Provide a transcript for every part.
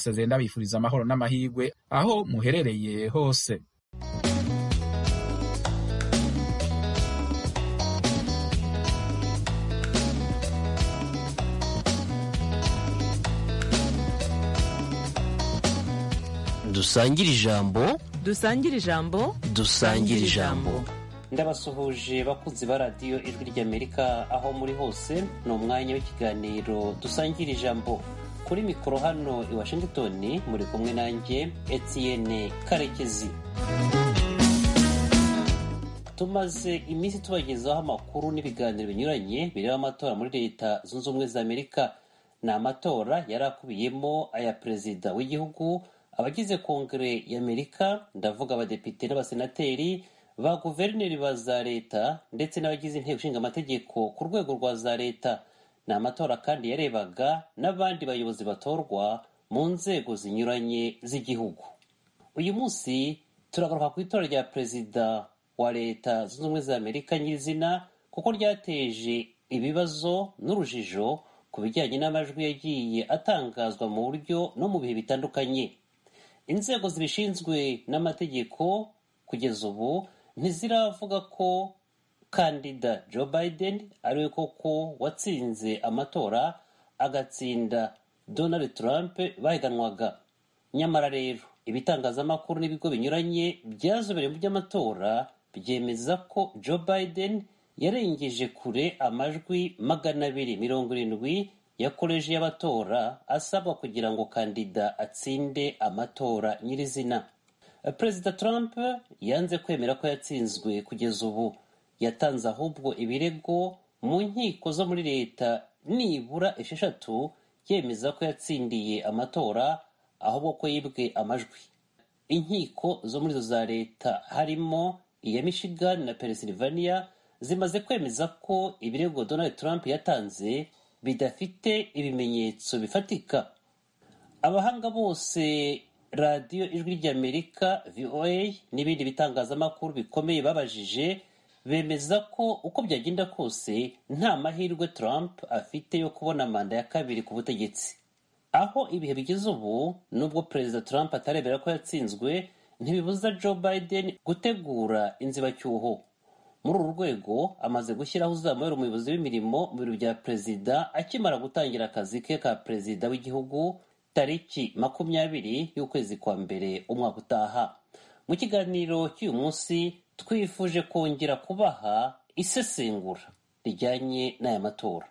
nsezeye ndabifuriza amahoro n'amahirwe aho muherereye hose dusangire ijambo dusangire ijambo dusangire ijambo ndabasuhuje bakunzi ba radiyo ijwi ry'amerika aho muri hose ni umwanya w'ikiganiro dusangire ijambo kuri mikoro hano i washington muri kumwe nanjye etienne karekezi tumaze iminsi tubagezaho amakuru n'ibiganiro binyuranye bireba amatora muri leta zunze ubumwe za amerika ni amatora yari akubiyemo aya perezida w'igihugu abagize kongere y'amerika ndavuga abadepite n'abasenateri ba guverineri ba za leta ndetse n'abagize inteko ishinga amategeko ku rwego rwa za leta ni amatora kandi yarebaga n'abandi bayobozi batorwa mu nzego zinyuranye z'igihugu uyu munsi turagaruka ku itora rya perezida wa leta zunze ubumwe za amerika nyirizina kuko ryateje ibibazo n'urujijo ku bijyanye n'amajwi yagiye atangazwa mu buryo no mu bihe bitandukanye inzego zibishinzwe n'amategeko kugeza ubu ntiziravuga ko kandida joe biden ariwe koko watsinze amatora agatsinda donald trump bahiganwaga nyamara rero ibitangazamakuru n'ibigo binyuranye byazobereye mu by'amatora byemeza ko joe biden yarengeje kure amajwi magana abiri mirongo irindwi yakoreje y'abatora asabwa kugira ngo kandida atsinde amatora nyirizina perezida trump yanze kwemera ko yatsinzwe kugeza ubu yatanze ahubwo ibirego mu nkiko zo muri leta nibura esheshatu yemeza ko yatsindiye amatora ahubwo ko yibwe amajwi inkiko zo muri zo za leta harimo iya michigan na pennsylvania zimaze kwemeza ko ibirego donald trump yatanze bidafite ibimenyetso bifatika abahanga bose radiyo ijwi ry'amerika voa n'ibindi bitangazamakuru bikomeye babajije bemeza ko uko byagenda kose nta mahirwe trump afite yo kubona manda ya kabiri ku butegetsi aho ibihe bigeze ubu nubwo perezida trump atarebera ko yatsinzwe ntibibuza joe biden gutegura inzibacyuho muri uru rwego amaze gushyiraho uzamuyobora umuyobozi w'imirimo mu biro bya perezida akimara gutangira akazi ke ka perezida w'igihugu tariki makumyabiri y'ukwezi kwa mbere umwaka utaha mu kiganiro cy'uyu munsi twifuje kongera kubaha isesengura rijyanye n'aya matora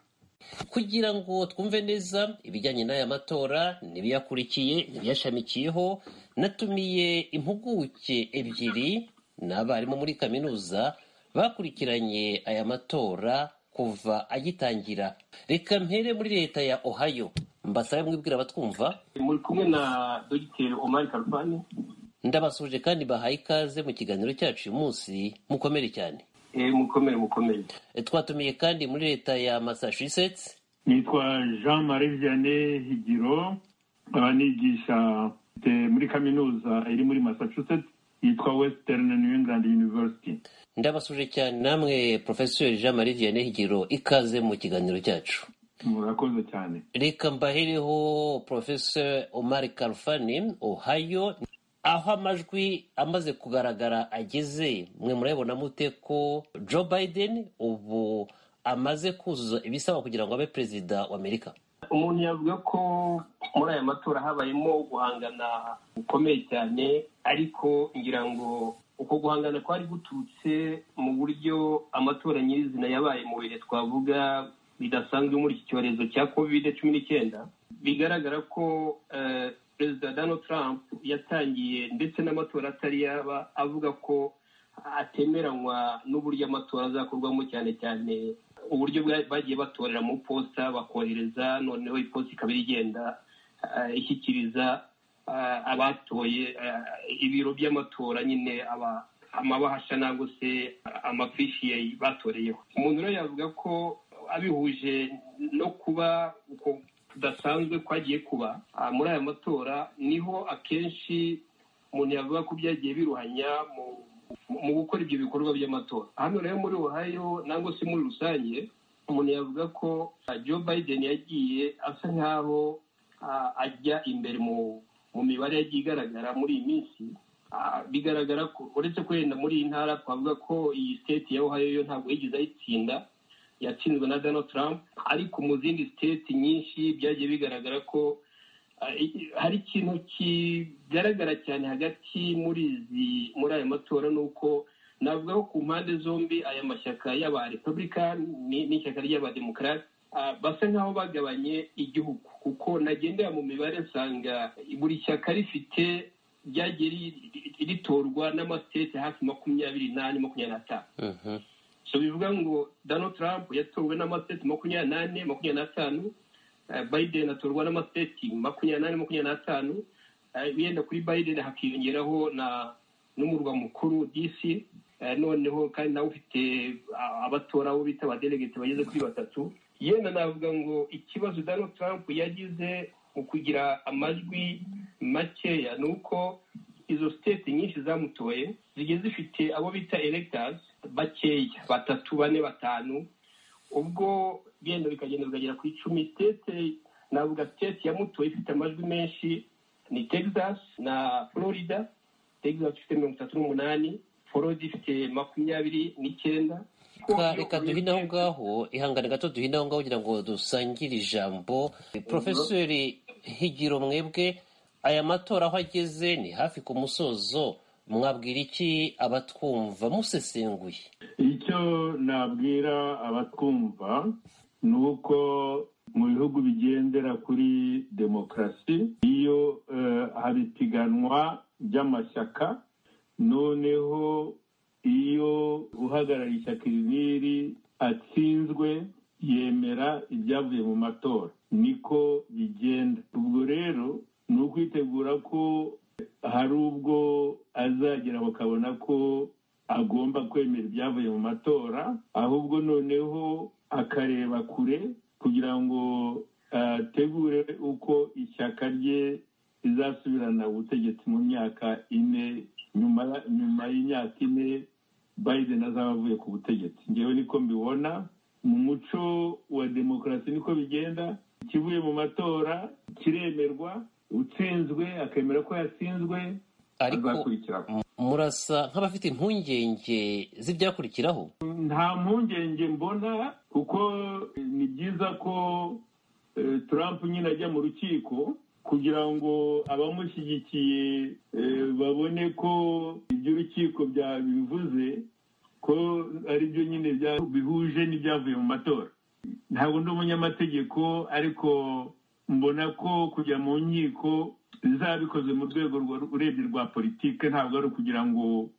kugira ngo twumve neza ibijyanye n'aya matora n'ibiyakurikiye n'ibiyashamikiyeho natumiye impuguke ebyiri n'abarimu muri kaminuza bakurikiranye aya matora kuva agitangira reka mpere muri leta ya ohayo mbasabe mwibwira batwumva muri kumwe na dogiteri omari karufani ndabasuje kandi bahaye ikaze mu kiganiro cyacu uyu munsi mukomere cyane mukomere mukomere twatumiye kandi muri leta ya massachusetts nitwa jean marie vianney higiro nkaba nigisha muri kaminuza iri muri massachusetts yitwa western new england university ndabasuje cyane namwe porofeseri jean marie vianney higiro ikaze mu kiganiro cyacu murakoze cyane reka mbahereho porofeseri omar karufani ohayo aho amajwi amaze kugaragara ageze mwe murabibona mute ko joe biden ubu amaze kuzuza ibisaba kugira ngo abe perezida wa amerika umuntu yavuga ko muri aya matora habayemo guhangana gukomeye cyane ariko ngira ngo uko guhangana kwari guturutse mu buryo amatora nyirizina yabaye mu bihe twavuga bidasanzwe muri iki cyorezo cya covid cumi n'icyenda bigaragara ko perezida donald trump yatangiye ndetse n'amatora atari yaba avuga ko atemeranywa n'uburyo amatora azakorwamo cyane cyane uburyo bagiye batorera mu posita bakohereza noneho iposita ikaba igenda ishyikiriza abatoye ibiro by'amatora nyine amabahasha nangwa se amafishi batoreyeho umuntu rero yavuga ko abihuje no kuba uko kudasanzwe kwagiye kuba muri aya matora niho akenshi umuntu yavuga ko byagiye biruhanya mu gukora ibyo bikorwa by'amatora hano rero muri Ohio nangwa se muri rusange umuntu yavuga ko joe biden yagiye asa nk'aho ah, ajya imbere mu mu mibare yagiye igaragara muri iyi minsi Ah, bigaragara ko uretse ko wenda muri iyi ntara twavuga ko iyi state ya Ohio yo ntabwo yigeze ayitsinda yatsinzwe na Donald Trump ariko mu zindi state nyinshi byagiye bigaragara ko ah, i- hari ikintu kigaragara cyane hagati muri izi muri aya matora ni uko navuga ko ku mpande zombi aya mashyaka y'aba Republican ni- n'ishyaka ry'abademokarate ah, basa nk'aho bagabanye igihugu kuko nagendera mu mibare nsanga buri shyaka rifite ryagiye ri- ri- ritorwa n'amasiteti hafi makumyabiri n'ane makumyabiri n'atanu Mhm. so bivuga ngo Donald Trump yatowe n'amasiteti makumyabiri n'ane makumyabiri n'atanu eh, Biden atorwa n'amasiteti makumyabiri n'ane makumyabiri n'atanu eh, yenda kuri Biden hakiyongeraho na n'umurwa mukuru DC eh, noneho kandi nawe ufite ah, abatora abo bita abadelegate bageze kuri batatu yenda navuga ngo ikibazo Donald Trump yagize mu kugira amajwi makeya ni uko izo state nyinshi zamutoye zigiye zifite abo bita electors bakeya batatu bane batanu ubwo genda bikagenda bikagera ku icumi state navuga state ya muto ifite amajwi menshi ni texas na florida texas ifite mirongo itatu n'umunani florida ifite makumyabiri n'icyenda Reka- reka duhine aho ngaho ihangane gato duhine aho ngaho kugira ngo dusangire ijambo porofeseri higiro mwebwe aya matora aho ageze ni hafi ku musozo mwabwira iki abatwumva musesenguye icyo nabwira abatwumva ni uko mu bihugu bigendera kuri demokarasi iyo eh, hari ipiganwa ry'amashyaka noneho iyo uhagarariye ishyaka iri n'iri atsinzwe yemera ibyavuye mu matora niko bigenda ubwo rero ni ukwitegura ko hari ubwo azagera bakabona ko agomba kwemera ibyavuye mu matora ahubwo noneho akareba kure kugira ngo ategure uko ishyaka rye rizasubirana ubutegetsi mu myaka ine nyuma nyuma y'imyaka ine biden azaba avuye ku butegetsi ngewe niko mbibona mu muco wa demokarasi niko bigenda ikivuye mu matora kiremerwa utsinzwe akemera ko yatsinzwe ariko azakurikiraho murasa nk'abafite impungenge z'ibyakurikiraho nta mpungenge mbona kuko eh, ni byiza ko eh, Trump nyine ajya mu rukiko kugira ngo abamushyigikiye eh, babone ko ibyo urukiko byabivuze ko ari byo nyine bya- bihuje n'ibyavuye mu matora ntabwo ndi umunyamategeko ariko mbona ko kujya mu nkiko bizaba bikoze mu rwego rwa- urebye rwa politike ntabwo ari ukugira ngo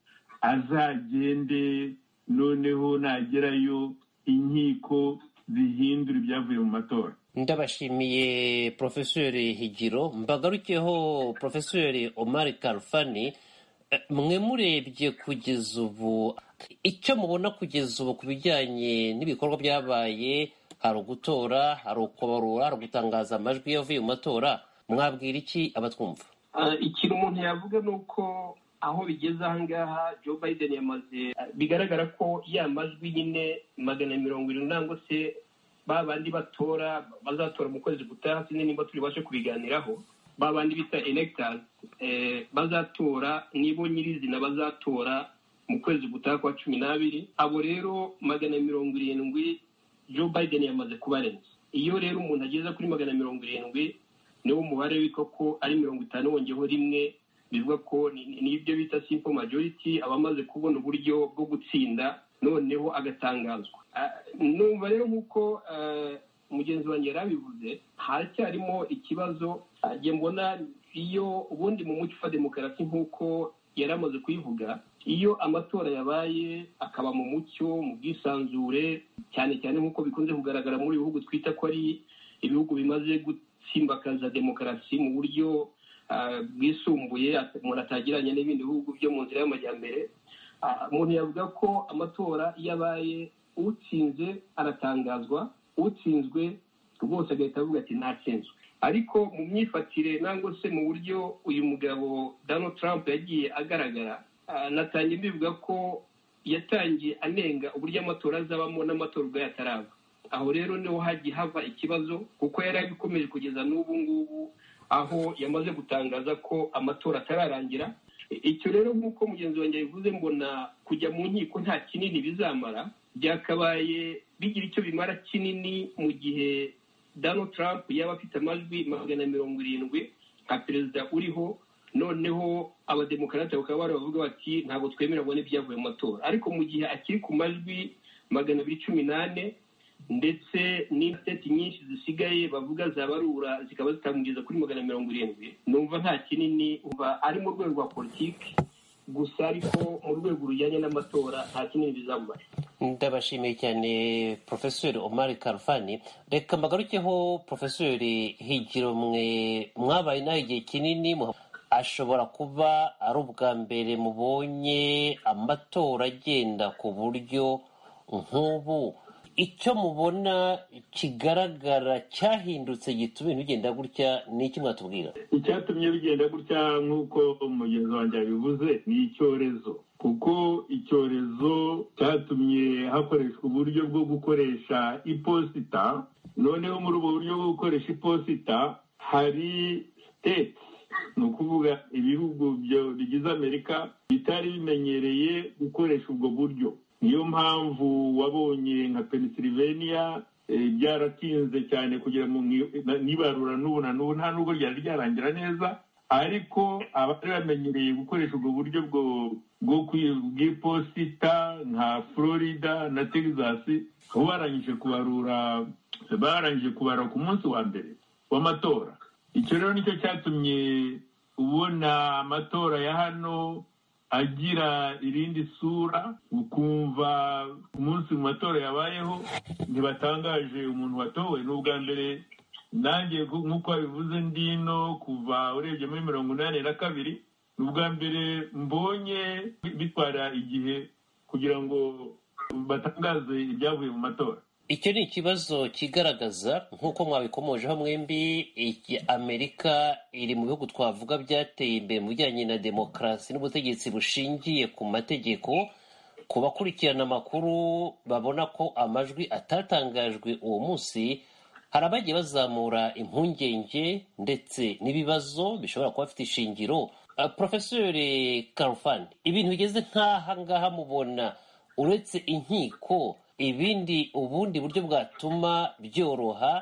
azagende noneho nagerayo inkiko zihindura ibyavuye mu matora ndabashimiye porofeseri higiro mbagarukeho porofeseri omari karufani Eh, mwe murebye kugeza ubu icyo mubona kugeza ubu ku bijyanye n'ibikorwa byabaye hari ugutora hari ukubarura hari ugutangaza amajwi yavuye mu matora mwabwira iki abatwumva Ah, ikintu umuntu yavuga ni uko aho bigeze aha ngaha Joe Biden yamaze bigaragara ko ya majwi nyine magana mirongo irindwi nangwa se ba bandi batora bazatora mu kwezi gutaha sinzi nimba turibashe kubiganiraho ba bandi bita electors eh, bazatora nibo nyirizina bazatora mu kwezi gutaha kwa cumi n'abiri abo rero magana mirongo irindwi Joe Biden yamaze kubarenza iyo rero umuntu ageze kuri magana mirongo irindwi niwo mubare witwa ko ari mirongo itanu wongeyeho rimwe bivuga ko ni- ni- nibyo bita simple majority abamaze kubona uburyo bwo gutsinda noneho agatangazwa Ah, numva rero nk'uko ah, mugenzi wanjye yari abivuze haracyarimo ikibazo ah, njye mbona iyo ubundi mu muco wa demokarasi nk'uko yari amaze kuyivuga iyo amatora yabaye akaba mu mucyo mu bwisanzure cyane cyane nk'uko bikunze kugaragara muri bihugu twita ko ari ibihugu bimaze gutsimbakaza demokarasi mu buryo ah, bwisumbuye at- umuntu atagiranye n'ibindi bihugu byo mu nzira y'amajyambere Ah, umuntu yavuga ko amatora iyo abaye utsinze aratangazwa utsinzwe rwose agahita avuga ati natsinzwe ariko mu myifatire nangwa se mu buryo uyu mugabo Donald Trump yagiye agaragara ah, natangiye mbivuga ko yatangiye anenga uburyo amatora azabamo n'amatora ubwayo ataraba aho rero niho hagiye hava ikibazo kuko yari agikomeje kugeza n'ubu ngubu aho yamaze gutangaza ko amatora atararangira icyo rero nk'uko mugenzi wanjye yabivuze mbona kujya mu nkiko nta kinini bizamara byakabaye bigira icyo bimara kinini mu gihe Donald Trump yaba afite amajwi magana mirongo irindwi nka perezida uriho noneho abademokarate bakaba bari bavuga bati ntabwo twemera ngo n'ibyavuye mu matora ariko mu gihe akiri ku majwi magana abiri cumi n'ane ndetse n'inteti nyinshi zisigaye bavuga zabarura zikaba zitamugeza kuri magana mirongo irindwi numva nta kinini uba ari mu rwego rwa politiki gusa ariko mu rwego rujyanye n'amatora nta kinini bizamubare ndabashimiye cyane porofeseri omari karufani reka mbagarukeho porofeseri higiro mwe mwabaye nawe igihe kinini mu- ashobora kuba ari ubwa mbere mubonye amatora agenda ku buryo nk'ubu icyo mubona kigaragara cyahindutse gituma ibintu bigenda gutya ni iki mwatubwira icyatumye bigenda gutya nk'uko umugenzi wanjye yabivuze ni icyorezo kuko icyorezo cyatumye hakoreshwa uburyo bwo gukoresha iposita noneho muri ubwo buryo bwo gukoresha iposita hari siteti ni ukuvuga ibihugu byo- bigize amerika bitari bimenyereye gukoresha ubwo buryo niyo mpamvu wabonye nka pennsylvania eh, byaratinze cyane kugira ngo mwi- na- nibarura n'ubu na n'ubu nta nubwo ryari ryarangira neza ariko abari bamenyereye gukoresha ubwo buryo bwo- bwo kwi- bw'iposita nka florida na texas bo barangije kubarura barangije kubara ku munsi wa mbere w'amatora icyo rero nicyo cyatumye ubona amatora ya hano agira irindi sura ukumva ku munsi mu matora yabayeho ntibatangaje umuntu watowe ni ubwa mbere nanjye nku- nk'uko babivuze ndino kuva urebye muri mirongo inani na kabiri ni ubwa mbere mbonye bi- bitwara igihe kugira ngo batangaze ibyavuye mu matora icyo ni ikibazo kigaragaza nk'uko mwabikomojeho mwembi iki amerika iri mu bihugu twavuga byateye imbere mu bijyanye na demokarasi n'ubutegetsi bushingiye ku mategeko ku bakurikirana amakuru babona ko amajwi atatangajwe uwo munsi hari abagiye bazamura impungenge ndetse n'ibibazo bishobora kuba bifite ishingiro Uh, porofeseri karufani ibintu bigeze nk'aha ngaha mubona uretse inkiko ibindi ubundi buryo bwatuma byoroha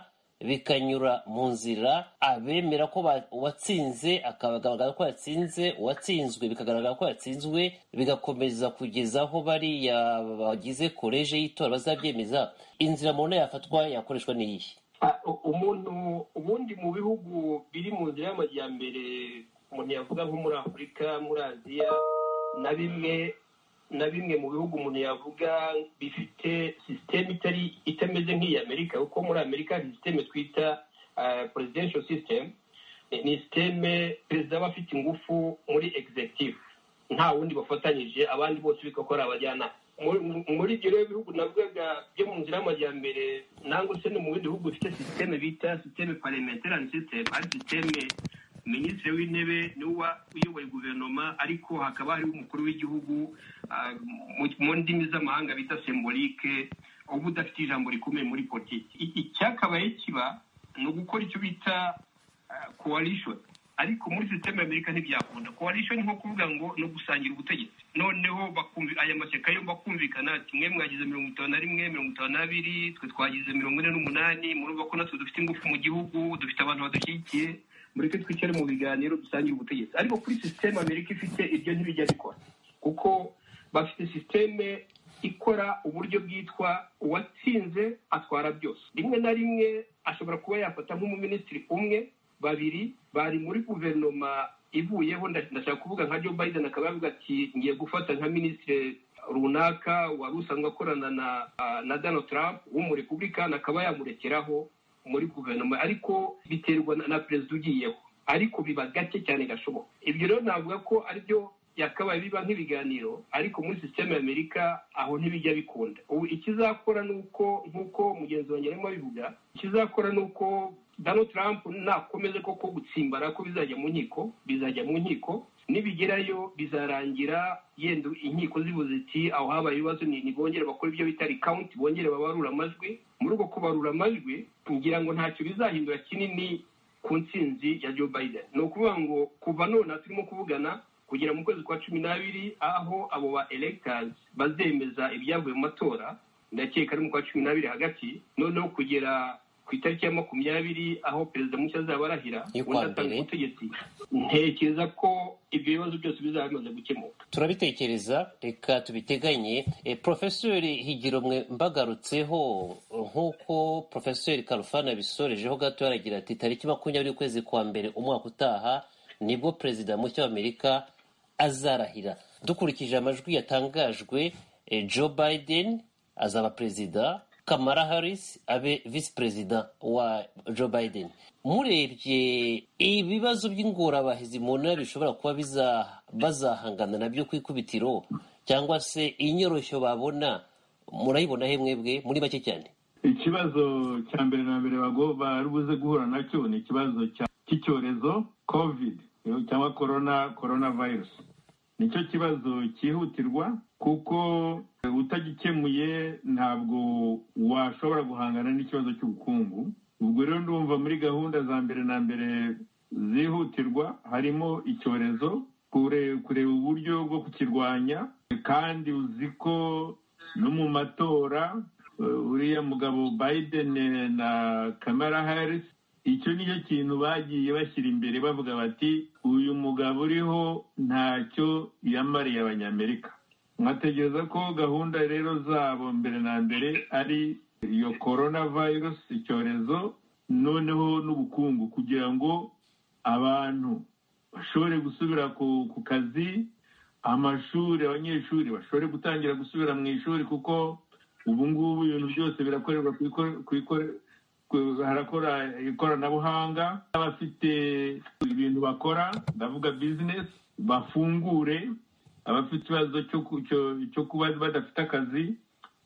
bikanyura mu nzira abemera ko ba- uwatsinze akagaragara ko yatsinze uwatsinzwe bikagaragara ko yatsinzwe bigakomeza kugeza aho bariya bagize koleje y'itora bazabyemeza inzira mubona yafatwa yakoreshwa n'iyihe Ah, u- umuntu ubundi mu bihugu biri mu nzira y'amajyambere umuntu yavuga nko muri afurika muri aziya na bimwe na bimwe mu bihugu umuntu yavuga bifite sisiteme itari itameze nk'iya amerika kuko muri amerika hari sisiteme twita presidential system Ni- ni sisiteme perezida aba afite ingufu muri executive nta wundi bafatanyije abandi bose bigakora abajyanama Muri- mu- muri ibyo rero bihugu navugaga byo mu nzira y'amajyambere nangwa se no mu bindi bihugu bifite sisiteme bita sisiteme parliamentarian system ari sisiteme minisitiri w'intebe niwe uyoboye guverinoma ariko hakaba hariho umukuru w'igihugu ah, mu- mu ndimi z'amahanga bita sembolike uba udafite ijambo rikomeye muri politiki I- icyakabaye kiba ni ugukora icyo bita ah, coalition ariko muri sisiteme y'amerika ntibyakunda coalition ni nko kuvuga ngo ni ugusangira ubutegetsi noneho bakumvi- aya mashyaka yombi akumvikana ati mwe mwagize mirongo itanu na rimwe mirongo itanu n'abiri twe twagize mirongo ine n'umunani murumva ko natwe dufite ingufu mu gihugu dufite abantu badushyigikiye mureke twicare mu biganiro dusangire ubutegetsi ariko kuri sisiteme amerika ifite ibyo ntibijya bikora kuko bafite sisiteme ikora uburyo bwitwa uwatsinze atwara byose rimwe na rimwe ashobora kuba yafata nk'umuminisitiri umwe babiri bari muri guverinoma ivuyeho nda- ndashaka kuvuga nka joe biden akaba yavuga ati ngiye gufata nka minisitiri runaka wari usanzwe akorana na ah, na donald trump w'umurepublikani akaba yamurekeraho muri guverinoma ariko biterwa na- na perezida ugiyeho ariko biba gake cyane gashoboka ibyo rero navuga ko aribyo yakabaye biba nk'ibiganiro ariko muri sisiteme y'amerika aho ntibijya bikunda ubu ikizakora ni uko nk'uko mugenzi wanjye arimo abivuga ikizakora ni uko Donald Trump nakomeza koko gutsimbara ko bizajya mu nkiko bizajya mu nkiko nibigerayo bizarangira yenda inkiko zivuze iti aho habaye ibibazo ni nibongere bakora ibyo bita recount bongere babarura amajwi muri uko kubarura amajwi ngira ngo ntacyo bizahindura kinini ku ntsinzi ya joe biden ni ukuvuga ngo kuva none aha turimo kuvugana kugera mu kwezi kwa cumi n'abiri aho abo ba electors bazemeza ibyavuye mu matora ndakeka ari mu kwa cumi n'abiri hagati noneho kugera ku itariki ya makumyabiri aho perezida mushya azaba arahira Y'ukwa undi atanga mbere. ubutegetsi ntekereza ko ibyo bibazo byose bizaba bimaze gukemuka turabitekereza reka tubiteganye e, porofesori higiromwe mbagarutseho nk'uko porofesori karufana yabisorejeho gato yaragira ati tariki makumyabiri ukwezi kwa mbere umwaka utaha nibwo perezida mushya w'amerika azarahira dukurikije amajwi yatangajwe e, joe biden azaba perezida kamara harris abe visi perezida wa joe biden murebye ibibazo by'ingorabahizi munara bishobora kuba biza- bazahangana nabyo ku ikubitiro cyangwa se inyoroshyo babona murayibona he mwebwe muri make cyane ikibazo cya mbere na mbere bago- bari buze guhura nacyo ni ikibazo cya- cy'icyorezo covid eh, cyangwa corona corona virus nicyo kibazo cyihutirwa kuko eh, utagikemuye ntabwo washobora guhangana n'ikibazo cy'ubukungu ubwo rero ndumva muri gahunda za mbere na mbere zihutirwa harimo icyorezo kure- kureba uburyo bwo kukirwanya kandi uzi ko no mu matora eh, uriya mugabo biden eh, na kamara harris icyo nicyo kintu bagiye bashyira imbere bavuga bati uyu mugabo uriho ntacyo yamariye abanyamerika nkatekereza ko gahunda rero zabo mbere na mbere ari iyo corona virus icyorezo noneho n'ubukungu kugira ngo abantu bashobore gusubira ku, ku kazi amashuri abanyeshuri bashobore gutangira gusubira mu ishuri kuko ubu ngubu ibintu byose birakorerwa ku ikore- ku ikore- ku- harakora ikoranabuhanga abafite ibintu bakora ndavuga bizinesi bafungure abafite ikibazo cyo ku- cyo- cyo kuba badafite akazi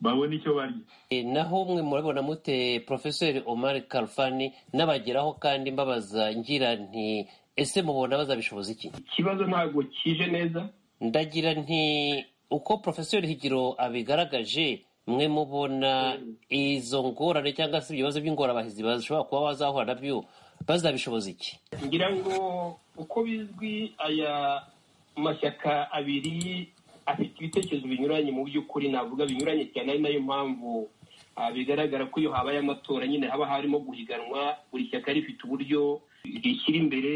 babone icyo barya E, naho mwe murabona mute porofesori omar karufani n'abageraho kandi mbabaza ngira nti ese mubona bazabishoboza iki ikibazo ntabwo kije neza ndagira nti uko porofesori higiro abigaragaje mwe mubona izo ngorane cyangwa se ibibazo by'ingorabahizi bashobora kuba bazahura nabyo bazabishoboza iki ngira ngo uko bizwi aya mashyaka abiri afite ibitekerezo binyuranye mu by'ukuri navuga binyuranye cyane ari nayo mpamvu ah, bigaragara ko iyo habaye amatora nyine haba harimo guhiganwa buri shyaka rifite uburyo rishyira imbere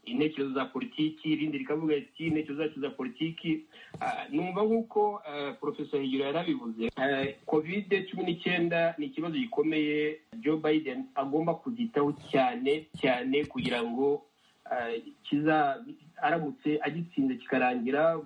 intekerezo za politiki irindi rikavuga ati intekerezo zacu za politiki Ah, numva nk'uko ah, porofesor higiro yarabivuze Ah, covid cumi n'icyenda ni ikibazo gikomeye joe biden agomba kuzitaho cyane cyane kugira ngo ah, kiza aramutse agitsinze kikarangira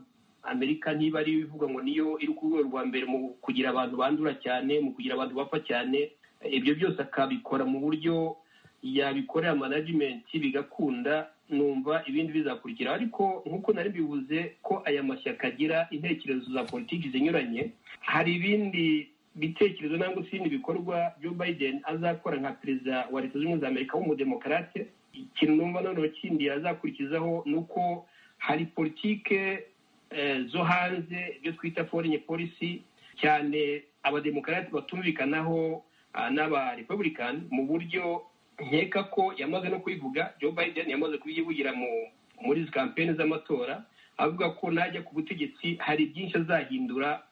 amerika ntiba ari ibivuga ngo niyo iri ku rwego rwa mbere mu kugira abantu bandura cyane mu kugira abantu bapfa cyane Eh, ibyo byose akabikora mu buryo yabikorera manajimenti bigakunda numva ibindi bizakurikira ariko nk'uko nari bivuze ko aya mashyaka agira intekerezo za politiki zinyuranye hari ibindi bitekerezo nangwa se ibindi bikorwa Joe Biden azakora nka perezida wa leta zunze ubumwe za amerika w'umudemokarate ikintu numva noneho kindi azakurikizaho ni uko hari politike eh, zo hanze ibyo twita foreign policy cyane abademokarate batumvikanaho ah, n'abarepublican mu buryo nkeka ko yamaze no kubivuga Joe Biden yamaze kubivugira mu muri izi kampeni z'amatora avuga ko najya ku butegetsi hari byinshi azahindura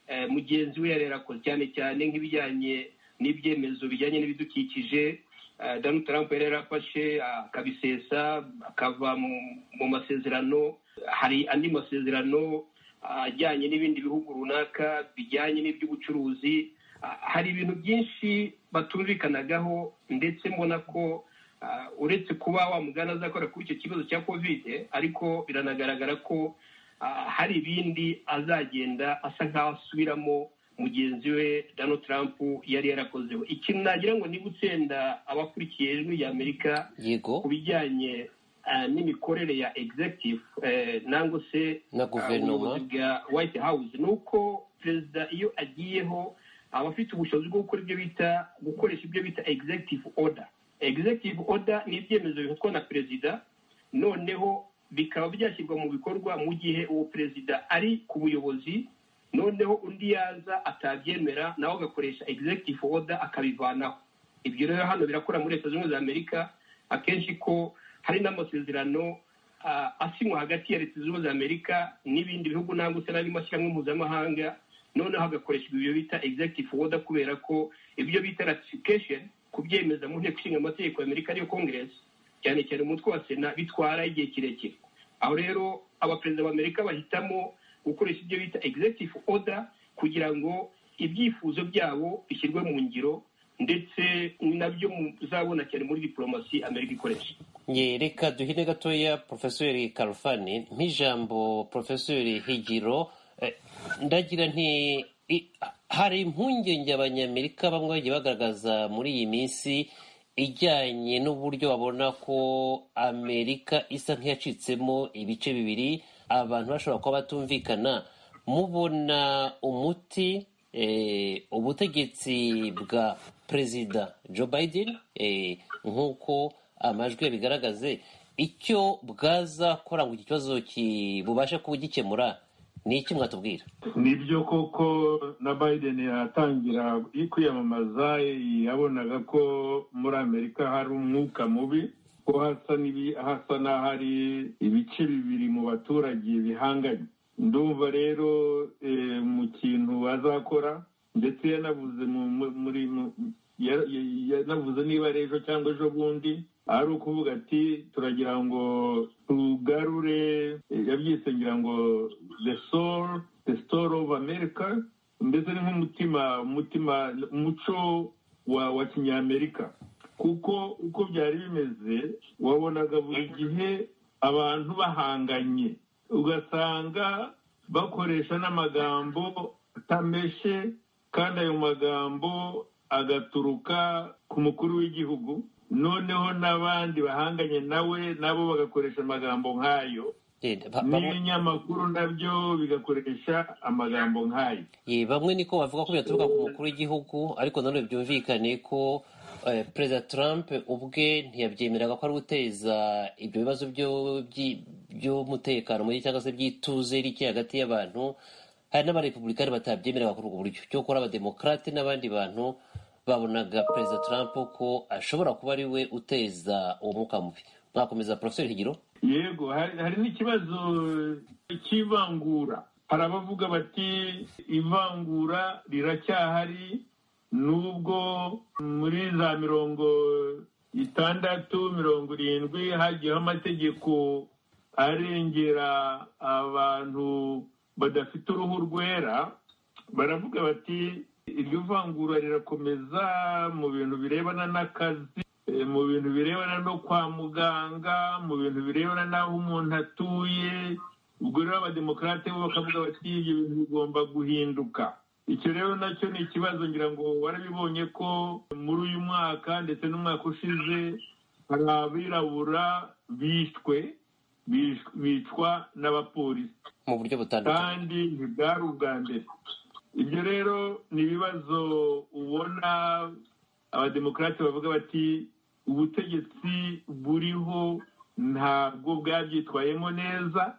eh, mugenzi we yari yarakoze cyane cyane nk'ibijyanye n'ibyemezo bijyanye n'ibidukikije eh, Donald Trump yari yarafashe ah, akabisesa akava mu, mu masezerano hari andi masezerano ah, ajyanye n'ibindi bihugu runaka bijyanye n'iby'ubucuruzi Ah, hari ibintu byinshi batumvikanagaho ndetse mbona ko ah, uretse kuba wa mugana azakora kuri icyo kibazo cya kovide ariko biranagaragara ko ah, hari ibindi azagenda asa nk'aho asubiramo mugenzi we Donald Trump yari yarakozeho ikintu nagira ngo niba utsenda abakurikiye ijwi ry'Amerika yego ku bijyanye ah, n'imikorere ya executive eh, nangwa se na guverinoma ubuyobozi bwa white house ni uko perezida iyo agiyeho aba afite ubushobozi bwo gukora ibyo bita gukoresha ibyo bita executive order executive order ni ibyemezo bifatwa na perezida noneho bikaba byashyirwa mu bikorwa mu gihe uwo perezida ari ku buyobozi noneho undi yaza atabyemera nawe agakoresha executive order akabivanaho ibyo rero hano birakora muri leta zunze ubumwe za amerika akenshi ko hari n'amasezerano ah, asinywa hagati ya leta zunze ubumwe za amerika n'ibindi bihugu nangwa se n'andi mashyirahamwe mpuzamahanga noneho hagakoreshwa ibyo bita executive order kubera ko ibyo bita ratification kubyemeza mu nteko ishinga amategeko ya amerika ariyo congress cyane cyane umutwe wa sena bitwara igihe kirekire aho rero abaperezida ba amerika bahitamo gukoresha ibyo bita executive order kugira ngo ibyifuzo byabo bishyirwe mu ngiro ndetse ni nabyo muzabona cyane muri diporomasi amerika ikoresha Ye, reka duhine gatoya porofeseri karufani nk'ijambo porofeseri higiro eh, ndagira nti i- hari impungenge abanyamerika bamwe bagiye bagaragaza muri iyi minsi ijyanye n'uburyo babona ko amerika isa nk'iyacitsemo ibice bibiri abantu bashobora kuba batumvikana mubona umuti eh, ubutegetsi bwa perezida joe biden eh, nk'uko amajwi yabigaragaze icyo bwazakora ngo iki kibazo ki- bubashe kubugikemura ni iki mwatubwira nibyo koko na biden yatangira kwiyamamaza yabonaga ko muri amerika hari umwuka mubi ko hasa n'ibi- hasa n'ahari ibice bibiri mu baturage bihanganye ndumva rero eh, mu kintu azakora ndetse yanavuze mu mu- muri mu- ya- ya- yanavuze niba ari ejo cyangwa ejo bundi ari ukuvuga ati turagira ngo tugarure eh, yabyise ngira ngo the soul the soul of america mbese ni nk'umutima umutima umuco wa wa kinyamerika kuko uko byari bimeze wabonaga buri gihe abantu bahanganye ugasanga bakoresha n'amagambo atameshe kandi ayo magambo agaturuka ku mukuru w'igihugu noneho n'abandi bahanganye nawe nabo bagakoresha amagambo nk'ayo Eh, ba- bamwe- n'ibinyamakuru nabyo bigakoresha amagambo nk'ayo Ye, bamwe niko bavuga ko byaturuka ku mukuru w'igihugu ariko nanone byumvikane ko eh, perezida trump ubwe ntiyabyemeraga ko ari guteza ibyo bibazo byo- byi- by'umutekano muke cyangwa se by'ituze rike hagati y'abantu hari n'abarepublikani batabyemeraga kuri ubwo buryo cyo kora abademokarate n'abandi bantu babonaga perezida trump ko ashobora kuba ari we uteza uwo mwuka mubi mwakomeza porofeseri higiro yego hari hari n'ikibazo cy'ivangura hari abavuga bati ivangura riracyahari nubwo muri za mirongo itandatu mirongo irindwi hagiyeho amategeko arengera abantu badafite uruhu rwera baravuga bati iryo vangura rirakomeza mu bintu birebana n'akazi eh, mu bintu birebana no kwa muganga mu bintu birebana n'aho umuntu atuye ubwo rero abademokarate bo bakavuga bati ibyo bintu bigomba guhinduka icyo rero nacyo ni ikibazo ngira ngo warabibonye ko muri uyu mwaka ndetse n'umwaka ushize hari abirabura bishwe bish- bicwa n'abapolisi mu buryo butandukanye kandi ntibwari ubwa mbere ibyo rero ni ibibazo ubona abademokarate bavuga bati ubutegetsi buriho ntabwo bwabyitwayemo neza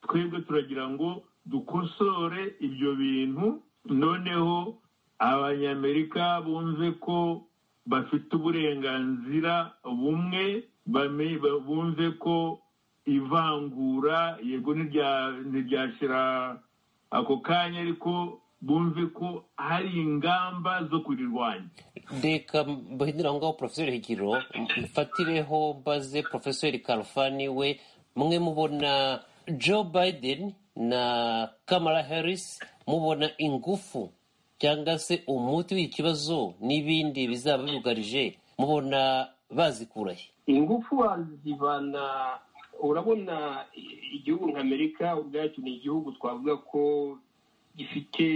twebwe turagira ngo dukosore ibyo bintu noneho abanyamerika bumve ko bafite uburenganzira bumwe bame- bumve ko ivangura yego ntirya- ntiryashira ako kanya ariko bumve ko hari ingamba zo kurirwanya reka mbahindurira aho ngaho porofeseri higiro mfatireho mbaze porofeseri karufani we mwe mubona joe biden na kamara harris mubona ingufu cyangwa se umuti w'iki kibazo n'ibindi bizaba bibugarije mubona bazikurahe ingufu wazivana urabona i- igihugu nka amerika ubwacyo ni igihugu twavuga ko gifite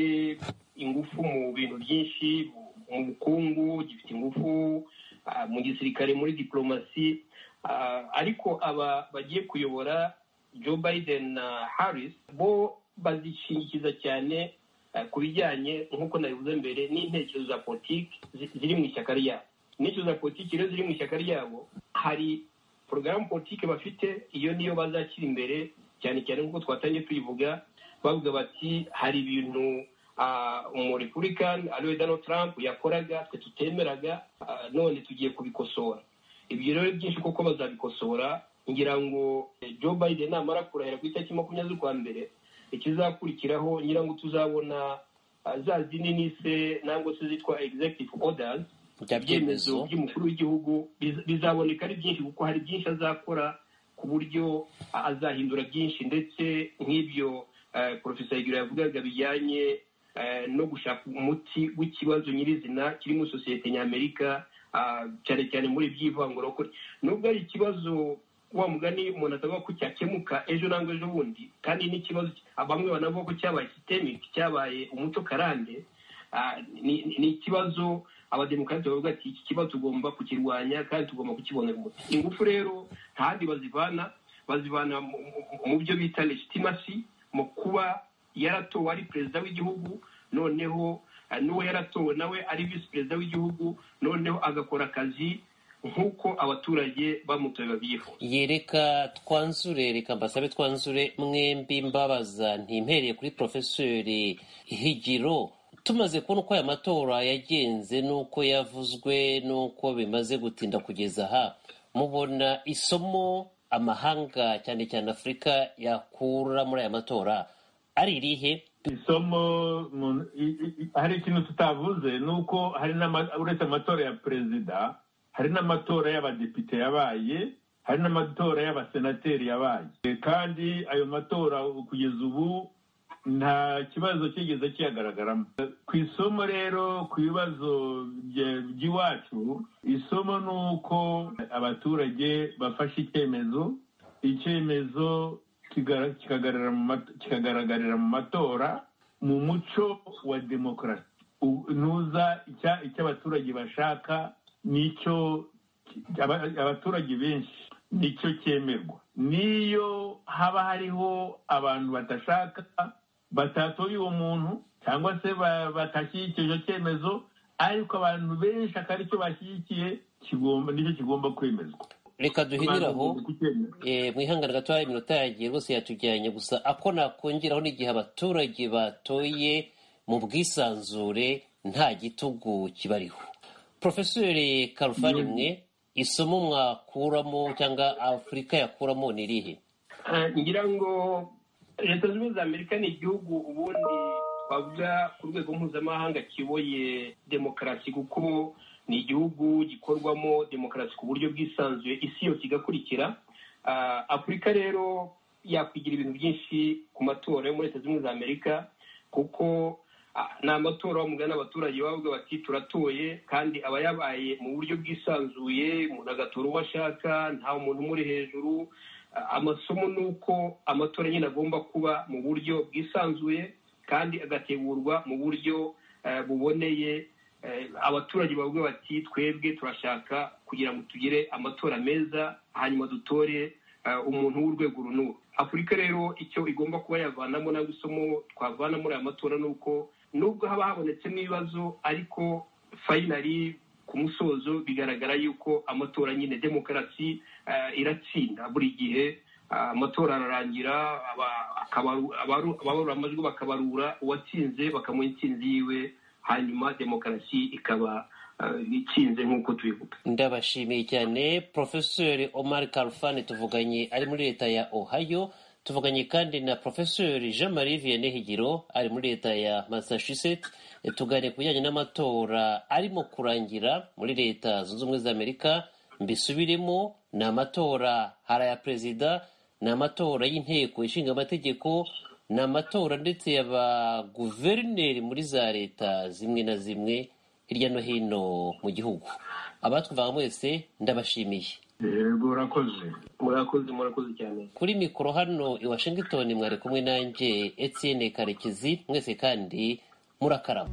ingufu mu bintu byinshi mu bukungu gifite ingufu ah, mu gisirikare muri diporomasi Ah, ariko aba bagiye kuyobora joe biden na harris bo bazishingikiza cyane ah, ku bijyanye nk'uko nabivuze mbere n'intekerezo za politiki zi- ziri mu ishyaka ryabo n'intekerezo za politiki rero ziri mu ishyaka ryabo hari porogaramu politiki bafite iyo niyo bazashyira imbere cyane cyane nk'uko twatangiye tuyivuga bavuga bati hari ibintu ah, umurepublican ariwe donald trump yakoraga twe tutemeraga ah, none tugiye kubikosora ibyo rero ni byinshi kuko bazabikosora ngira ngo eh, joe biden namara kurahira ku itariki makumyabiri z'ukwa mbere ikizakurikiraho ngira ngo tuzabona ah, za zindi nise nangwa se zitwa executive orders Bya ibyemezo byemezo. by'umukuru w'igihugu biz- bizaboneka ari byinshi kuko hari byinshi azakora ku buryo a- azahindura byinshi ndetse nk'ibyo eh, porofesa higiro yavugaga bijyanye eh, no gushaka umuti w'ikibazo nyirizina kiri muri sosiyete ny'amerika ah, cyane cyane muri iby'ivangurokore nubwo ari ikibazo wa mugani umuntu atavuga ko cyakemuka ejo nangwa ejo bundi kandi n'ikibazo bamwe banavuga ko cyabaye systemic cyabaye umuco karande Ah, ni ni- ni ikibazo abademokarate bavuga ati iki kibazo tugomba kukirwanya kandi tugomba kukibonera umuti ingufu rero ntahandi bazivana bazivana mu- mu- mu byo bita legitimasi mu kuba yaratowe ari perezida w'igihugu noneho ah, n'uwo yaratowe nawe ari visi perezida w'igihugu noneho agakora akazi nk'uko abaturage bamutoye babyifuza yereka twanzure reka mbasabe twanzure mwembi mbabaza ntimpereye kuri porofeseri higiro tumaze kubona uko aya matora yagenze n'uko yavuzwe n'uko bimaze gutinda kugeza aha mubona isomo amahanga cyane cyane afurika yakura muri aya matora ari irihe isomo mu- i- i- i- hari ikintu tutavuze ni uko hari n'ama- uretse amatora ya perezida hari n'amatora y'abadepite yabaye hari n'amatora y'abasenateri yabaye E, kandi ayo matora kugeza ubu nta kibazo kigeze kiyagaragaramo ku isomo rero ku bibazo bye- by'iwacu isomo ni uko abaturage bafashe icyemezo icyemezo kigara- kikagarara mu mat- kikagaragarira mu matora mu muco wa demokarasi U- ntuza icya- icyo abaturage bashaka nicyo aba- abaturage benshi nicyo cyemerwa niyo haba hariho abantu badashaka batatoye uwo muntu cyangwa se ba- batashyigikije icyo cyemezo ariko abantu benshi akaba aricyo bashyigikiye kigomba nicyo kigomba kwemezwa reka duhinire Abantu aho bagomba kucyemera. Eh, mwihangane gatoya iminota yagiye rwose yatujyanye gusa ako nakongeraho n'igihe abaturage batoye mu bwisanzure nta gitugu kibariho porofeseri karufani mwe isomo mwakuramo cyangwa afurika yakuramo ni irihe Ah, ngira ngo leta zunze ubumwe za amerika ni igihugu ubundi twavuga ku rwego mpuzamahanga kiboye demokarasi kuko ni igihugu gikorwamo demokarasi ku buryo bwisanzuye isi yose igakurikira Ah, afurika rero yakwigira ibintu byinshi ku matora yo muri leta zunze ubumwe za amerika kuko ah, ni amatora wamugana abaturage baba bavuga bati turatoye kandi aba yabaye mu buryo bwisanzuye umuntu agatora uwo ashaka nta muntu umuri hejuru Ah, amasomo ni uko amatora nyine agomba kuba mu buryo bwisanzuye kandi agategurwa mu buryo eh, buboneye Eh, abaturage bavuga bati twebwe turashaka kugira ngo tugire amatora meza hanyuma dutore eh, umuntu w'urwego uru n'uru afurika rero icyo igomba kuba yavanamo nabwo isomo twavana muri aya matora ni uko nubwo haba habonetsemo ibibazo ariko fayinari ku musozo bigaragara yuko amatora nyine demokarasi eh, iratsinda buri gihe Ah, amatora ararangira aba- akabaru- abaru- abarura amajwi bakabarura uwatsinze bakamuha intsinzi yiwe hanyuma demokarasi ikaba ah, itsinze nk'uko tubivuga ndabashimiye cyane porofeseri omar karufani tuvuganye ari muri leta ya ohio tuvuganye kandi na porofeseri jean marie vianney higiro ari muri leta ya massachusetts tuganire ku bijyanye n'amatora arimo kurangira muri leta zunze ubumwe za amerika mbisubiremo ni amatora hari aya perezida ni amatora y'inteko ishinga amategeko ni amatora ndetse yaba guverineri muri za leta zimwe na zimwe hirya no hino mu gihugu abatwumvaga mwese ndabashimiye yego urakoze murakoze murakoze cyane kuri mikoro hano i washington mwari kumwe nanjye etienne karekezi mwese kandi murakarama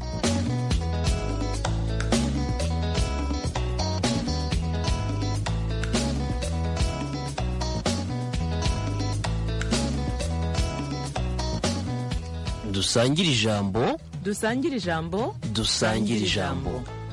dusangire ijambo dusangire ijambo dusangire ijambo